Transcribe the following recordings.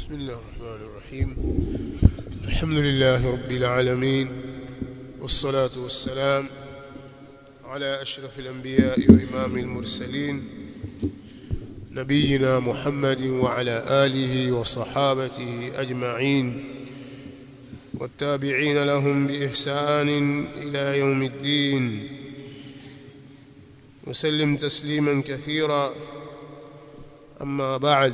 بسم الله الرحمن الرحيم الحمد لله رب العالمين والصلاة والسلام على أشرف الأنبياء وإمام المرسلين نبينا محمد وعلى آله وصحابته أجمعين والتابعين لهم بإحسان إلى يوم الدين وسلم تسليما كثيرا أما بعد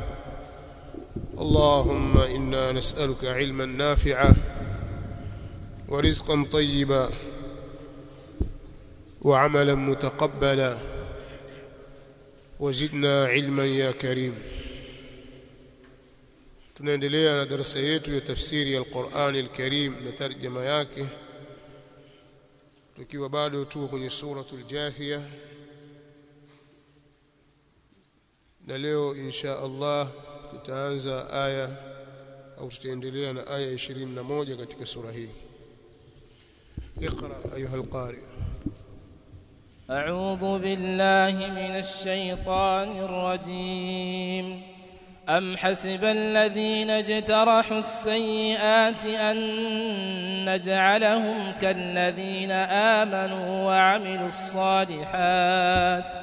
اللهم إنا نسألك علما نافعا ورزقا طيبا وعملا متقبلا وزدنا علما يا كريم tunaendelea na darasa yetu ya tafsiri ya Qur'an al-Karim na tarjama yake tukiwa bado tuko kwenye suratul Jathia na leo insha Allah tutaanza aya au tutaendelea na aya 21 katika sura hii اقرا ايها القارئ أعوذ بالله من الشيطان الرجيم أم حسب الذين اجترحوا السيئات أن نجعلهم كالذين آمنوا وعملوا الصالحات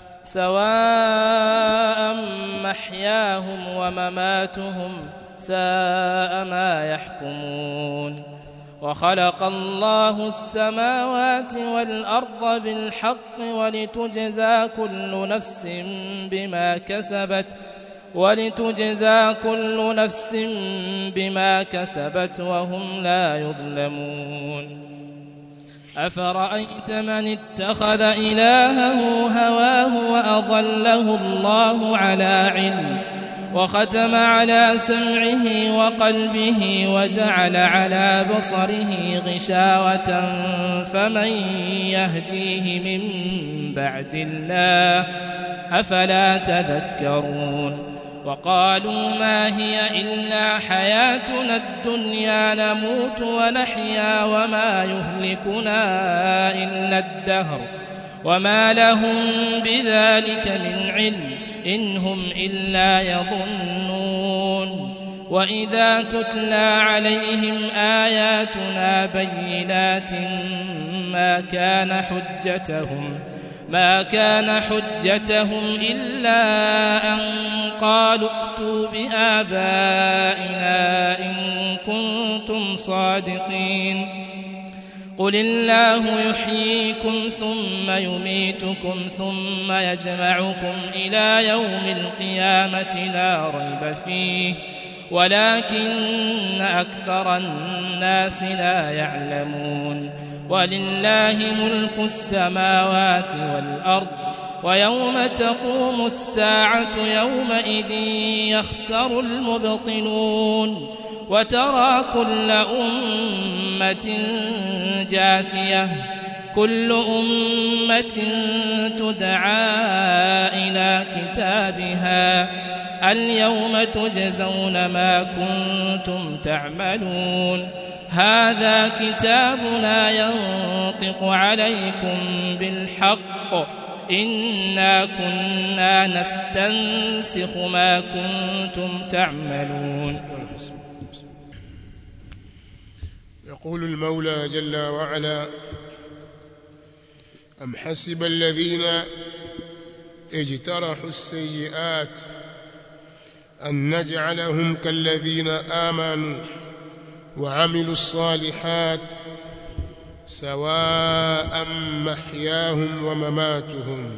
سواء محياهم ومماتهم ساء ما يحكمون وخلق الله السماوات والأرض بالحق ولتجزى كل نفس بما كسبت ولتجزى كل نفس بما كسبت وهم لا يظلمون أفرأيت من اتخذ إلهه هواه وأضله الله على علم وختم على سمعه وقلبه وجعل على بصره غشاوة فمن يهديه من بعد الله أفلا تذكرون وقالوا ما هي إلا حياتنا الدنيا نموت ونحيا وما يهلكنا إلا الدهر وما لهم بذلك من علم إن هم إلا يظنون وإذا تتلى عليهم آياتنا بينات ما كان حجتهم ما كان حجتهم إلا أن قالوا ائتوا بآبائنا إن كنتم صادقين قل الله يحييكم ثم يميتكم ثم يجمعكم إلى يوم القيامة لا ريب فيه ولكن أكثر الناس لا يعلمون ولله ملك السماوات والأرض ويوم تقوم الساعة يومئذ يخسر المبطلون وترى كل أمة جاثية كل أمة تدعى إلى كتابها اليوم تجزون ما كنتم تعملون هذا كتابنا ينطق عليكم بالحق إنا كنا نستنسخ ما كنتم تعملون يقول المولى جل وعلا أم حسب الذين اجترحوا السيئات أن نجعلهم كالذين آمنوا وعملوا الصالحات سواء محياهم ومماتهم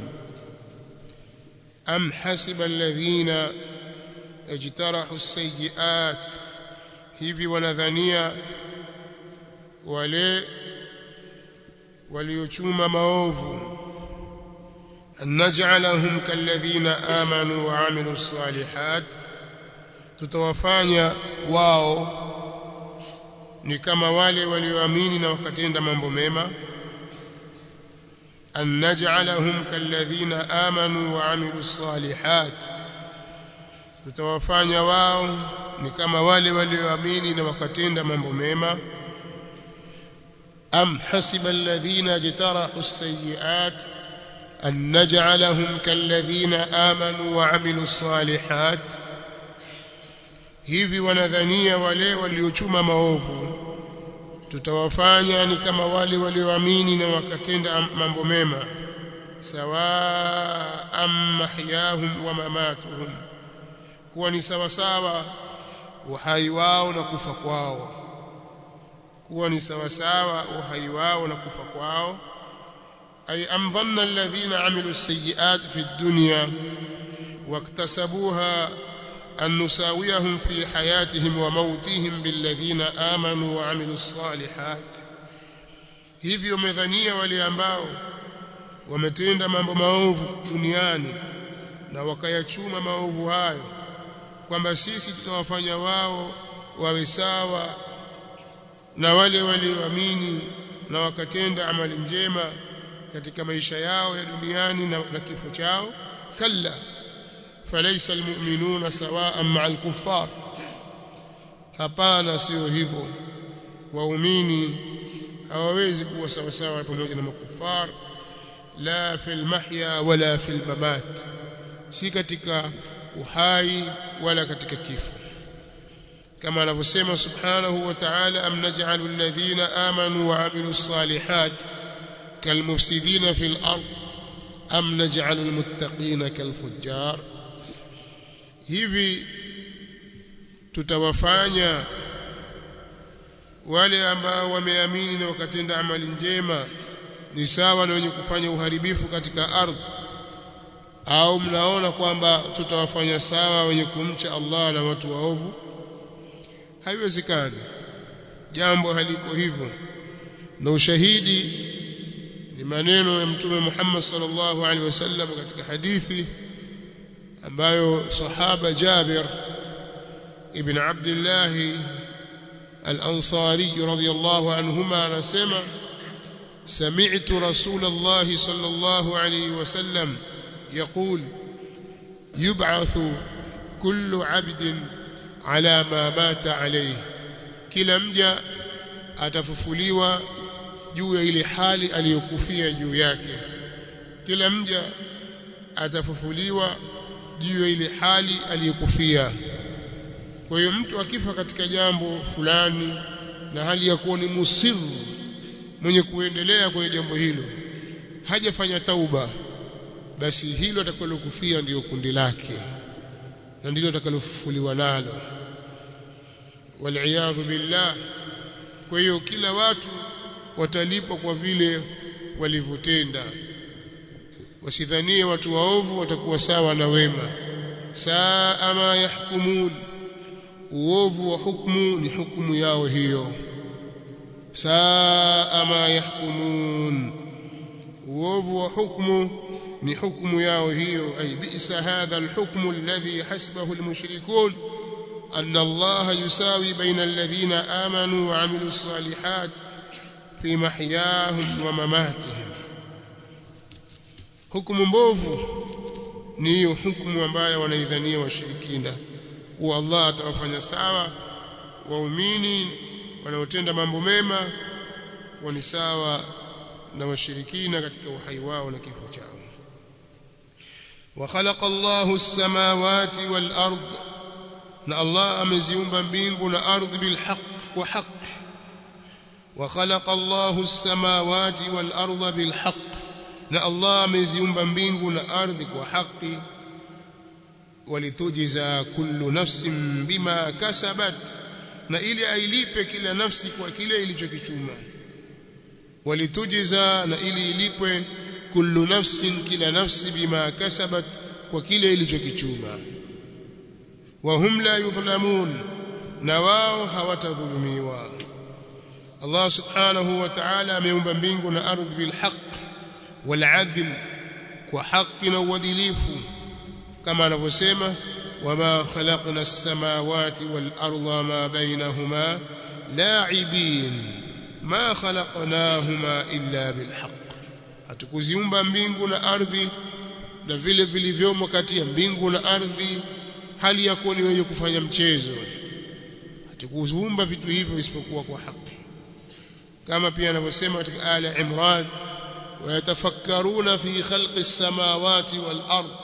أم حسب الذين اجترحوا السيئات hivi wanadhania wale waliochuma maovu an naj'alahum kalladhina amanu wa amilu salihat tutawafanya wao ni kama wale walioamini na wakatenda mambo mema an naj'alahum kalladhina amanu wa amilu salihat tutawafanya wao ni kama wale walioamini na wakatenda mambo mema am hasiba alladhina jtarahu as-sayyi'at أن نجعلهم كالذين آمنوا وعملوا الصالحات hivi wanadhania wale waliochuma maovu tutawafanya ni kama wale walioamini na wakatenda mambo mema sawa mahyahum wa mamatuhum kuwa ni sawa sawa uhai wao na kufa kwao kuwa ni sawa sawa uhai wao na kufa kwao ay am dhanna alladhina amilu as-sayyi'at fi ad-dunya واكتسبوها أن نساويهم في حياتهم وموتهم بالذين آمنوا وعملوا الصالحات hivyo wamedhania wale ambao wametenda mambo maovu duniani na wakayachuma maovu hayo kwamba sisi tutawafanya wao wawe sawa na wale walioamini na wakatenda amali njema katika maisha yao ya duniani na, na kifo chao kalla فليس المؤمنون سواء مع الكفار hapana sio hivyo waumini hawawezi kuwa sawa sawa pamoja na makufar la fil mahya wala fil mamat si katika uhai wala katika kifo kama anavyosema subhanahu wa ta'ala am naj'alu alladhina amanu wa 'amilus salihat kalmufsidina fil ard am naj'alu almuttaqina kalfujjar hivi tutawafanya wale ambao wameamini na wakatenda amali njema ni sawa na wenye kufanya uharibifu katika ardhi au mnaona kwamba tutawafanya sawa wenye kumcha Allah na watu waovu haiwezekani jambo haliko hivyo na ushahidi ni maneno ya mtume Muhammad sallallahu alaihi wasallam katika hadithi ambayo sahaba Jabir ibn Abdullah al-Ansari radiyallahu anhuma anasema سمعت رسول الله صلى الله عليه وسلم يقول يبعث كل عبد على ما مات عليه kila mja atafufuliwa juu ya ile hali aliyokufia juu yake kila mja atafufuliwa juu ya ile hali aliyokufia kwa hiyo mtu akifa katika jambo fulani na hali ya kuwa ni musiru mwenye kuendelea kwenye jambo hilo hajafanya tauba basi hilo atakalokufia ndiyo kundi lake na ndilo atakalofufuliwa nalo waliyadhu billah kwa hiyo kila watu watalipwa kwa vile walivyotenda wasidhanie watu waovu watakuwa sawa na wema saa ma yahkumun uovu wa hukumu ni hukumu yao hiyo saa ma yahkumun uovu wa hukumu ni hukumu yao hiyo ay bi'sa hadha alhukmu alladhi hasbahu almushrikun أن الله يساوي بين الذين آمنوا وعملوا الصالحات في محياهم ومماتهم hukumu mbovu ni hiyo hukumu ambayo wanaidhania washirikina kuwa Allah atawafanya sawa waumini wanaotenda mambo mema kuwa ni sawa na washirikina katika uhai wao na kifo chao wa khalaqa Allahu as-samawati wal ard na Allah ameziumba mbingu na ardhi bil haqq kwa haqq wa khalaqa Allahu as-samawati wal arda bil haqq na Allah ameziumba mbingu na ardhi kwa haki walitujza kullu nafsin bima kasabat na ili ailipe kila nafsi kwa kile ilichokichuma walitujza na ili ilipwe kullu nafsin kila nafsi bima kasabat kwa kile ilichokichuma wa hum la yudhlamun na wao hawatadhulumiwa Allah subhanahu wa ta'ala ameumba mbingu na ardhi bil haqq والعدل وحق وادليف كما نفسما وما خلقنا السماوات والأرض ما بينهما لاعبين ما خلقناهما إلا بالحق hatukuziumba mbingu na ardhi na vile vilivyomo kati ya mbingu na ardhi hali ya kuwa ni wenye kufanya mchezo hatukuziumba vitu hivyo isipokuwa kwa haki kama pia anavyosema katika aya Imran ويتفكرون في خلق السماوات والأرض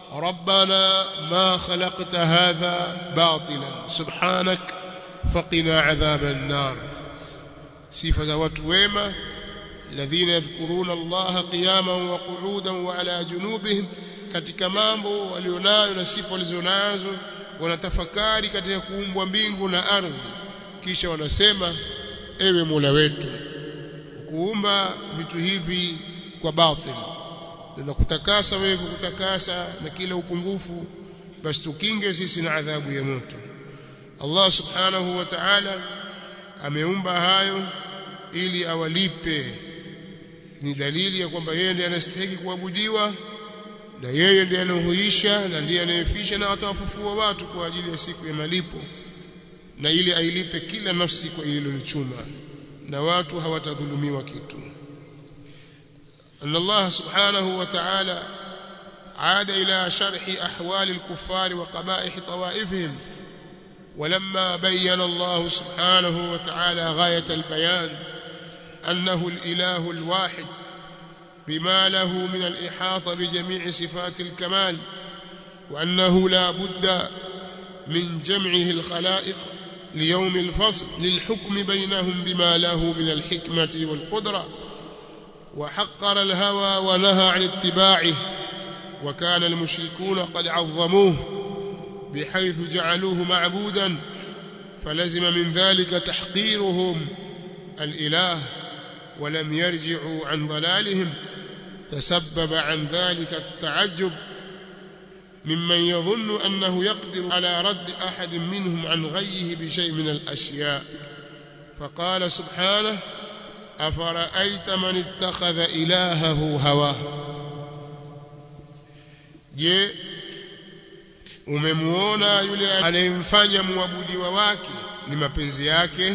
ربنا ما خلقت هذا باطلا سبحانك فقنا عذاب النار صفه watu wema الذين يذكرون الله قياما وقعودا وعلى جنوبهم katika mambo walionayo na sifa walizonazo wanatafakari katika kuumbwa mbingu na ardhi kisha wanasema ewe Mola wetu kuumba vitu hivi kwa batil na kutakasa wewe kutakasa na kila upungufu basi tukinge sisi na adhabu ya moto Allah subhanahu wa ta'ala ameumba hayo ili awalipe ni dalili ya kwamba yeye ndiye anastahili kuabudiwa na yeye ndiye anahuisha na ndiye anayefisha na atawafufua watu kwa ajili ya siku ya malipo na ili ailipe kila nafsi kwa ililolichuma na watu hawatadhulumiwa kitu أن الله سبحانه وتعالى عاد إلى شرح أحوال الكفار وقبائح طوائفهم ولما بين الله سبحانه وتعالى غاية البيان أنه الإله الواحد بما له من الإحاطة بجميع صفات الكمال وأنه لا بد من جمعه الخلائق ليوم الفصل للحكم بينهم بما له من الحكمة والقدرة وحقر الهوى ونهى عن اتباعه وكان المشركون قد عظموه بحيث جعلوه معبودا فلزم من ذلك تحقيرهم الإله ولم يرجعوا عن ضلالهم تسبب عن ذلك التعجب ممن يظن أنه يقدر على رد أحد منهم عن غيه بشيء من الأشياء فقال سبحانه أفرأيت من اتخذ إلهه هواه je umemuona yule anayemfanya muabudiwa wake ni mapenzi yake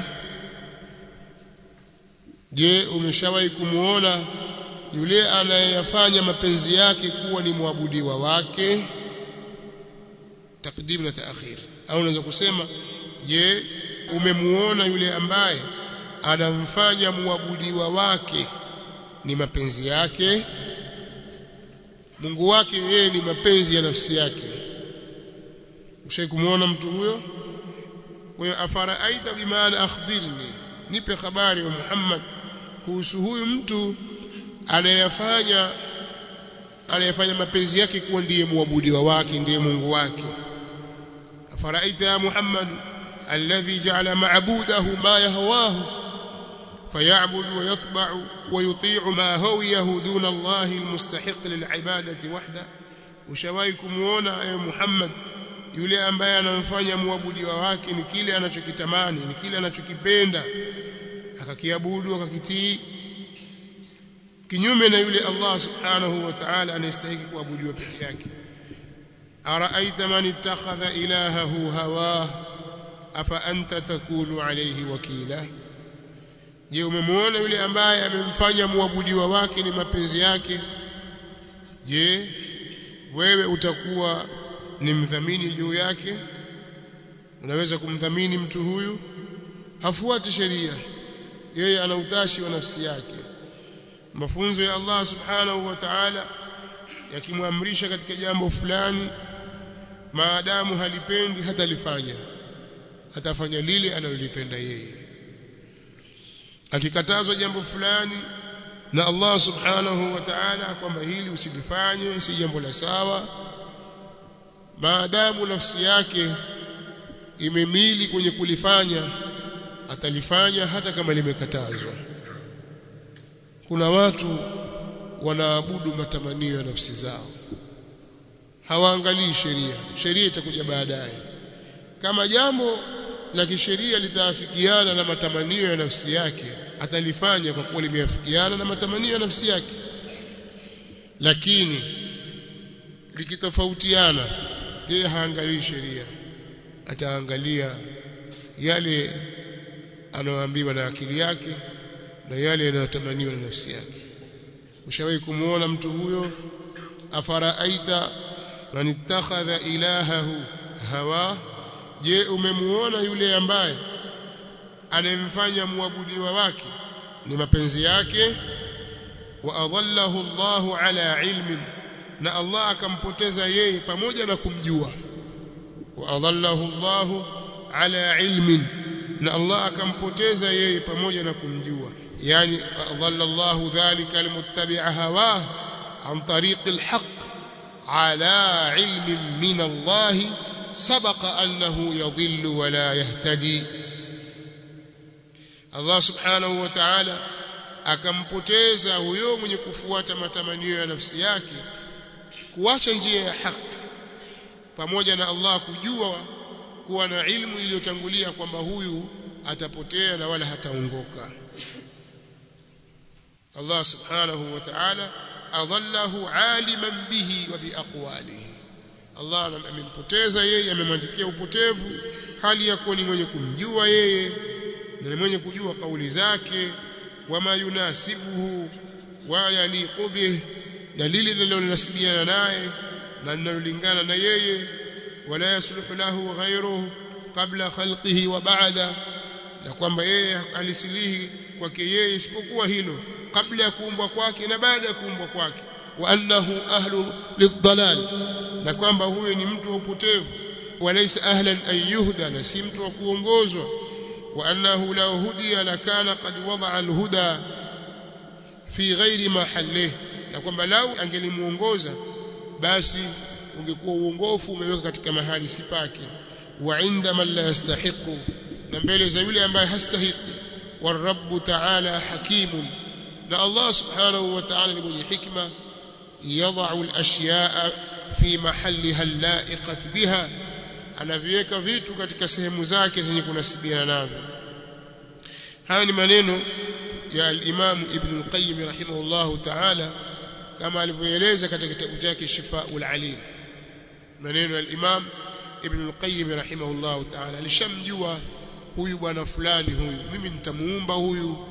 je umeshawahi kumuona yule anayeyafanya mapenzi yake kuwa ni muabudiwa wake takdim na taakhir au unaweza kusema je umemuona yule ambaye anamfanya muabudiwa wake ni mapenzi yake Mungu wake yeye ni mapenzi ya nafsi yake ushai kumuona mtu huyo kwa hiyo afaraaita bimaana akhbirni nipe habari wa Muhammad kuhusu huyu mtu anayefanya anayefanya mapenzi yake kuwa ndiye muabudiwa wake ndiye Mungu wake afaraaita ya Muhammad alladhi ja'ala ma'budahu ma yahwahu فيعبد ويطبع ويطيع ما هويه دون الله المستحق للعبادة وحده ushawahi kumuona ewe Muhammad yule ambaye anamfanya muabudiwa wake ni kile anachokitamani ni kile anachokipenda akakiabudu akakitii kinyume na yule Allah subhanahu wa ta'ala anayestahili kuabudiwa peke yake araaita man ittakhadha ilahahu hawa afa anta takunu alayhi wakila je umemwona yule ambaye amemfanya muabudiwa wake ni mapenzi yake je wewe utakuwa ni mdhamini juu yake unaweza kumdhamini mtu huyu hafuati sheria yeye ana utashi wa nafsi yake mafunzo ya Allah subhanahu wa ta'ala yakimwamrisha katika jambo fulani maadamu halipendi hatalifanya atafanya lile analolipenda yeye akikatazwa jambo fulani na Allah subhanahu wa ta'ala kwamba hili usilifanye si jambo la sawa maadamu nafsi yake imemili kwenye kulifanya atalifanya hata kama limekatazwa kuna watu wanaabudu matamanio ya nafsi zao hawaangalii sheria sheria itakuja baadaye kama jambo la kisheria litaafikiana na matamanio ya nafsi yake atalifanya kwa kuwa limeafikiana na matamanio ya nafsi yake lakini likitofautiana yeye haangalii sheria ataangalia yale anayoambiwa na akili yake na yale yanayotamaniwa na nafsi yake ushawahi kumuona mtu huyo afaraaita man ittakhadha ilahahu hawa je umemuona yule ambaye anayemfanya muabudiwa wake ni mapenzi yake wa adallahu Allahu ala ilmin na Allah akampoteza yeye pamoja na kumjua wa adallahu Allah ala ilmin na Allah akampoteza yeye pamoja na kumjua yani adalla Allah dhalika almuttabi'a hawah an tariq alhaq ala ilmin min Allah sabaqa annahu yadhillu wa la yahtadi Allah subhanahu wa ta'ala akampoteza huyo mwenye kufuata matamanio ya nafsi yake kuacha njia ya haki pamoja na Allah kujua kuwa na ilmu iliyotangulia kwamba huyu atapotea na wala hataongoka Allah subhanahu wa ta'ala adallahu aliman bihi wa biaqwalihi Allah amempoteza yeye amemwandikia upotevu hali ya kuwa ni mwenye kumjua yeye na ni mwenye kujua kauli zake wama yunasibuhu wa yaliqu bih na lile linalonasibiana naye na linalolingana na yeye wala yasluhu lahu ghayruhu qabla khalqihi wa ba'da na kwamba yeye alisilihi kwake yeye isipokuwa hilo kabla ya kuumbwa kwake na baada ya kuumbwa kwake wa annahu ahlu lidhalal na kwamba huyo ni mtu wa upotevu walaysa ahlan an yuhda na si mtu wa kuongozwa wa annahu law hudiya lakana qad wada'a alhuda fi ghairi mahallihi na kwamba lau angelimuongoza basi ungekuwa uongofu umeweka katika mahali si pake wa inda man la yastahiqu na mbele za yule ambaye hastahiki والرب تعالى حكيم na Allah subhanahu wa ta'ala ni mwenye hikma yadha'u al-ashya'a fi mahalliha al-la'iqat biha anaviweka vitu katika sehemu zake zenye kunasibiana navyo haya ni maneno ya al-Imam Ibn al-Qayyim rahimahullah ta'ala kama alivyoeleza katika kitabu chake Shifaa'ul Alim maneno ya al-Imam Ibn al-Qayyim rahimahullah ta'ala alishamjua huyu bwana fulani huyu mimi nitamuumba huyu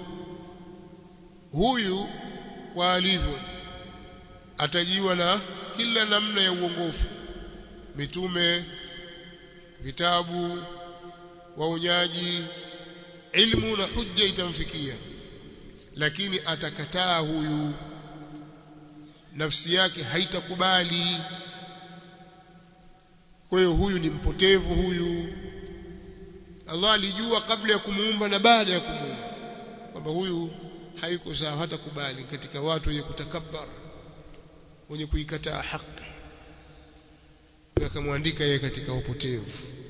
huyu kwa alivyo atajiwa na kila namna ya uongofu mitume vitabu waonyaji ilmu na hujja itamfikia lakini atakataa huyu nafsi yake haitakubali kwa hiyo huyu ni mpotevu huyu Allah alijua kabla ya kumuumba na baada ya kumuumba kwamba huyu haiko sawa hata kubali katika watu wenye kutakabbar wenye kuikataa haki akamwandika yeye katika upotevu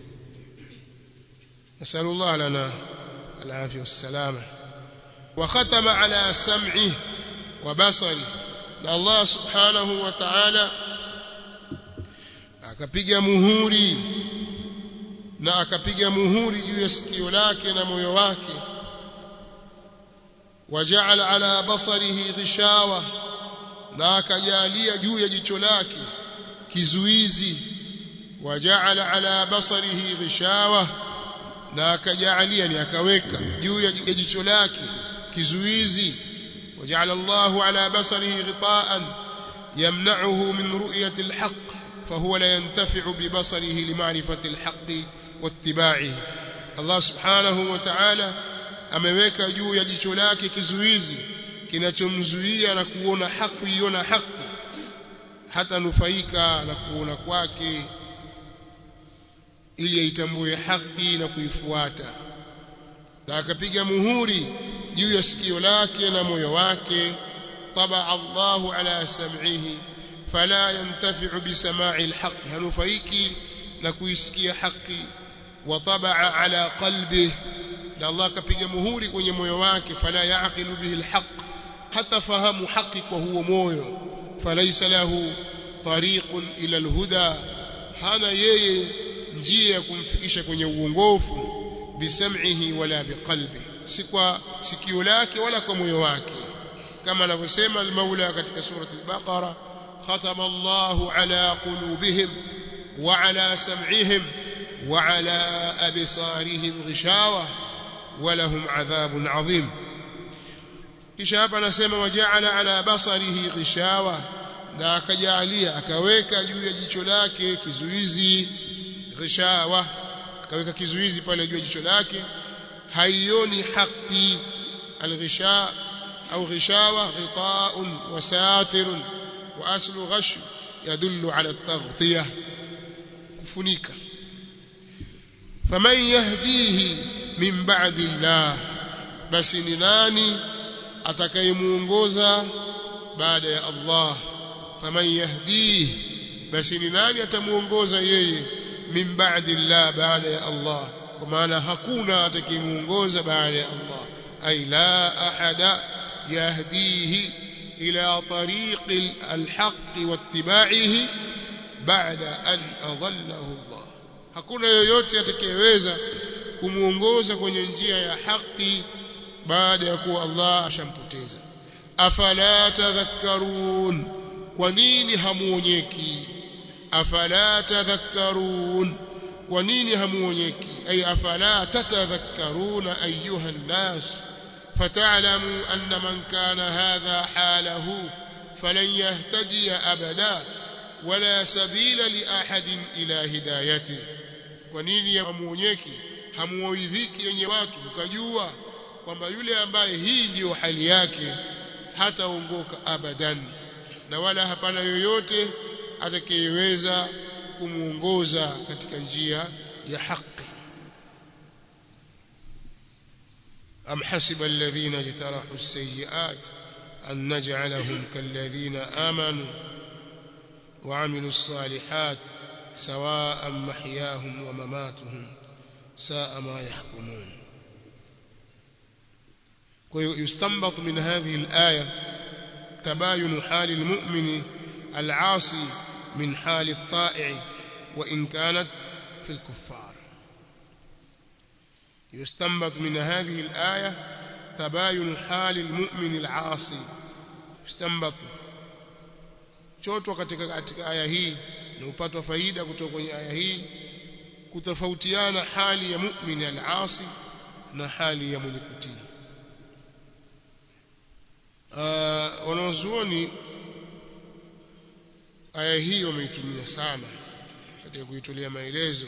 nasallallahu lana alafia wassalama wa khatama ala sam'i wa basari na Allah subhanahu wa ta'ala akapiga muhuri na akapiga muhuri juu ya sikio lake na moyo wake وجعل على بصره غشاوة na akajalia juu ya jicho lake kizuizi wajaala ala basarihi ghishawa na akajalia ni akaweka juu ya jicho lake kizuizi wajaala Allahu ala basarihi ghitaan yamna'uhu min ru'yati alhaq fahuwa la yantafi'u bi basarihi limarifati alhaq wattiba'ihi Allah subhanahu wa ta'ala ameweka juu ya jicho lake kizuizi kinachomzuia na kuona haki kuiona haki hata nufaika na kuona kwake ili aitambue haki na kuifuata na akapiga muhuri juu ya sikio lake na moyo wake طبع الله على سمعه فلا ينتفع بسماع الحق هنفيكي نكويسكي حقي وطبع على قلبه na Allah akapiga muhuri kwenye moyo wake fala yaqilu bihi alhaq hata fahamu haki kwa huo moyo falaysa lahu tariqun ila alhuda hana yeye njia ya kumfikisha kwenye uongofu bisam'ihi wala biqalbi si kwa sikio lake wala kwa moyo wake kama anavyosema al-Maula katika surati al-Baqara khatama Allahu ala qulubihim wa ala sam'ihim wa ala absarihim ghishawa ولهم عذاب عظيم kisha hapa anasema wajaala ala basarihi ghishawa na akajalia akaweka juu ya jicho lake kizuizi ghishawa akaweka kizuizi pale juu ya jicho lake haioni haki alghisha au ghishawa ghita'un wa satirun wa aslu ghash yadullu ala at-taghtiyah kufunika faman yahdihi min ba'di Allah basi ni nani atakayemuongoza baada ya Allah faman yahdihi basi ni nani atamuongoza yeye min ba'di Allah baada ya Allah kwa maana hakuna atakayemuongoza baada ya Allah ay la ahada yahdihi ila tariq alhaq wattiba'ihi ba'da an adallahu Allah hakuna yoyote atakayeweza kumuongoza kwenye njia ya haki baada ya kuwa Allah ashampoteza afala tadhakkarun kwa nini hamuonyeki afala tadhakkarun kwa nini hamuonyeki ay afala tatadhakkaruna ayuha an-nas fata'lamu anna man kana hadha halahu falan yahtadiya abada wala sabila li ahadin ila hidayati kwa nini hamuonyeki hamuoidhiki yenye watu mkajua kwamba yule ambaye hii ndiyo hali yake hataongoka abadan na wala hapana yoyote atakayeweza kumuongoza katika njia ya haki am hasiba alladhina jtarahu as-sayyi'at an naj'alahum kalladhina amanu وعملوا الصالحات سواء محياهم ومماتهم ساء ما يحكمون ويستنبط من هذه الآية تباين حال المؤمن العاصي من حال الطائع وإن كانت في الكفار يستنبط من هذه الآية تباين حال المؤمن العاصي يستنبط chotwa katika katika aya hii na upatwa faida kutoka kwenye aya hii kutofautiana hali ya mu'min al-asi na hali ya mwenye kutii uh, wanazuoni aya hii wameitumia sana katika kuitolea maelezo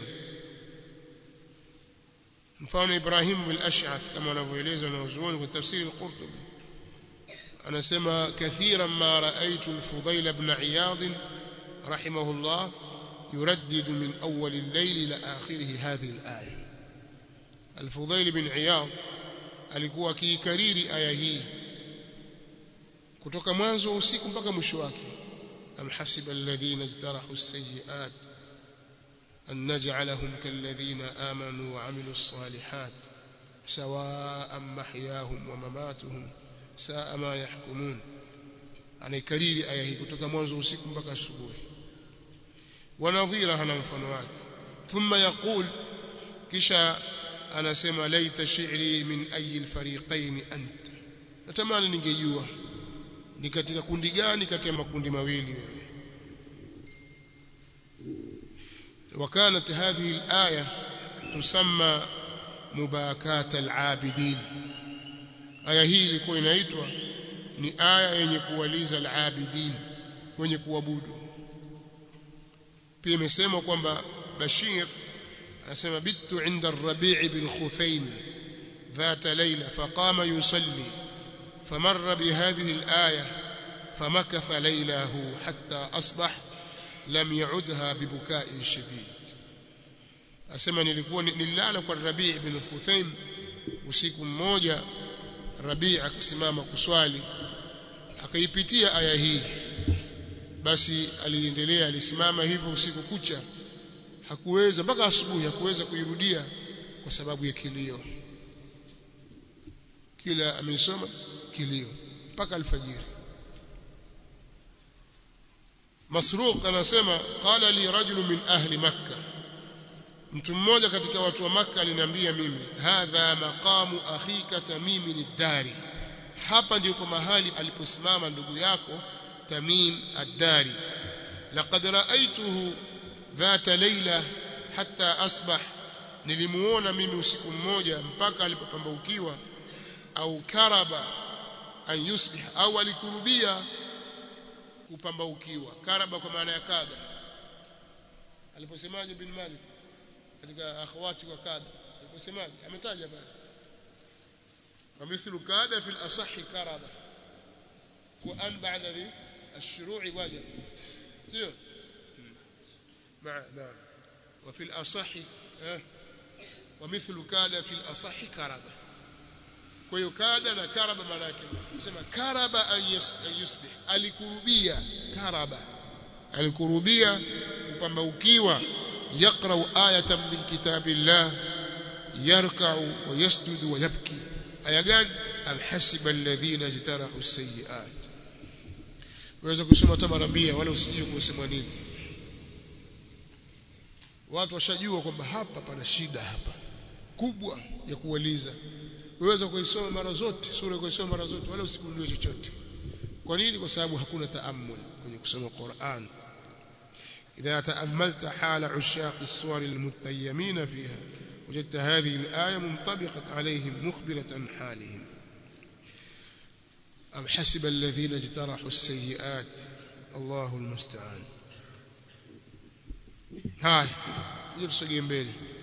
mfano Ibrahim al-Ash'ath kama wanavyoeleza wanazuoni kwa tafsiri al-Qurtubi anasema kathiran ma raaitu al-Fudayl ibn Iyad rahimahullah يردد من أول الليل إلى آخره هذه الآية الفضيل بن عياض alikuwa akiikariri aya hii kutoka mwanzo wa usiku mpaka mwisho wake am hasiba alladhina ijtarahu as-sayyi'at an naj'alahum kalladhina amanu wa 'amilu as-salihat sawa'an mahyahum wa mamatuhum sa'a ma yahkumun anaikariri aya hii kutoka mwanzo wa usiku mpaka asubuhi ونظيرها na mfano wake thumma yaqul kisha anasema laita shi'ri min ayi alfariqayn anta natamani ningejua ni katika kundi gani kati ya makundi mawili wewe وكانت هذه الآية تسمى مباكات العابدين aya hii ilikuwa inaitwa ni aya yenye kuwaliza al-abidin wenye kuabudu pia imesema kwamba Bashir anasema bitu inda ar-Rabi' bin Khuthaym ذات ليلة فقام يصلي فمر بهذه الآية فمكث ليله حتى أصبح لم يعدها ببكاء شديد asema nilikuwa nilala kwa Rabi' bin Khuthaym usiku mmoja Rabi' akasimama kuswali akaipitia aya hii basi aliendelea alisimama hivyo usiku kucha hakuweza mpaka asubuhi hakuweza kuirudia kwa sababu ya kilio kila amesoma kilio mpaka alfajiri Masruq anasema qala li rajul min ahli makkah mtu mmoja katika watu wa makkah aliniambia mimi hadha maqamu akhika tamim ad-dari hapa ndipo mahali aliposimama ndugu yako tamim ad-dari laqad ra'aytuhu dhata layla hatta asbah nilimuona mimi usiku mmoja mpaka alipopambaukiwa au karaba an yusbih au alikurubia kupambaukiwa karaba kwa maana ya kada aliposemaje bin malik katika akhawati wa kada aliposemaje ametaja pale ومثل كاد في الأصح كربة وأن بعد ذي الشروع وجب sio مع نعم وفي الأصح ها ومثل كاد في الأصح كربة kwa hiyo kada na karaba maana yake sema karaba an yusbih alikurubia karaba alikurubia kupambaukiwa yaqra'u ayatan min kitabillah yarka'u wa yasjudu wa yabki aya gani am hasiba alladhina jtarahu as-sayyi'at waweza kusoma hata mara 100 wala usijue kusema nini watu washajua kwamba hapa pana shida hapa kubwa ya kuuliza waweza kuisoma mara zote sura kuisoma mara zote wala usigundue chochote kwa nini kwa sababu hakuna taammul kwenye kusoma Qur'an إذا تأملت حال عشاق الصور المتيمين فيها وجدت هذه الآية منطبقة عليهم مخبرة عن حالهم أم حسب الذين اجترحوا السيئات الله المستعان هاي يرسل mbele